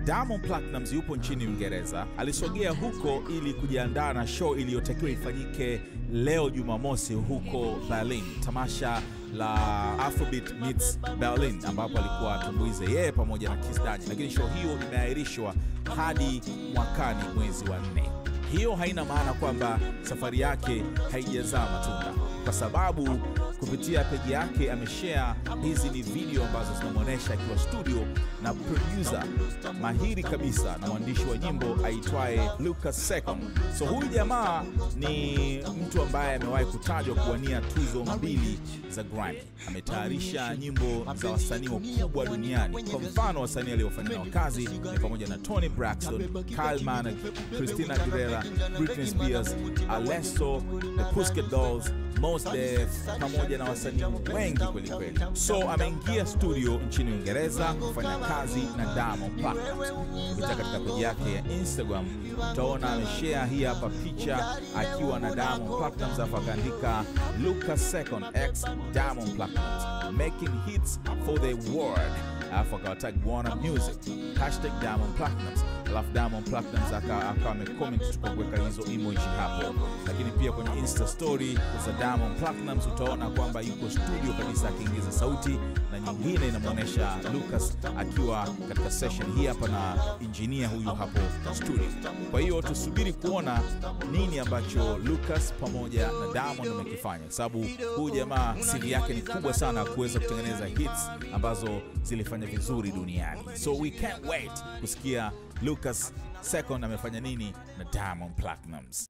Diamond Platnumz yupo nchini Uingereza, alisogea huko ili kujiandaa na show iliyotakiwa ifanyike leo Jumamosi huko Berlin, tamasha la Afrobeat Meets Berlin, ambapo alikuwa atumbuize yeye pamoja na Kiss Daniel, lakini show hiyo imeahirishwa hadi mwakani mwezi wa nne. Hiyo haina maana kwamba safari yake haijazaa matunda, kwa sababu kupitia peji yake ameshare hizi ni video ambazo zinamwonyesha akiwa studio na producer mahiri kabisa na mwandishi wa nyimbo aitwaye Lucas Second. So huyu jamaa ni mtu ambaye amewahi kutajwa kuwania tuzo mbili za Grammy. Ametayarisha nyimbo za wasanii wakubwa duniani. Kwa mfano, wasanii aliofanya nao kazi ni pamoja na Tony Braxton, Kyle Minogue, Christina Aguilera, Britney Spears, Alesso, The Pussycat Dolls, Mos Def pamoja na wasanii wengi kweli kweli. So ameingia studio nchini Uingereza kufanya kazi na Diamond Platnumz. Kupitia katika peji yake ya Instagram utaona ameshare hii hapa picha akiwa na Diamond Platnumz, alafu akaandika Lucas Second x Diamond Platnumz making hits for the world, alafu akawatag Warner Music hashtag Diamond Platnumz alafu Diamond Platnumz akawa amecomment kwa kuweka hizo emoji hapo, lakini pia kwenye insta story za Diamond Platnumz utaona kwamba yuko studio kabisa akiingiza sauti, na nyingine inamwonyesha Lucas akiwa katika session hii hapa na injinia huyu hapo studio. Kwa hiyo tusubiri kuona nini ambacho Lucas pamoja na Diamond wamekifanya, kwa sababu huyu jamaa CV yake ni kubwa sana kuweza kutengeneza hits ambazo zilifanya vizuri duniani, so we can't wait kusikia Lucas Second amefanya nini na Diamond Platnumz.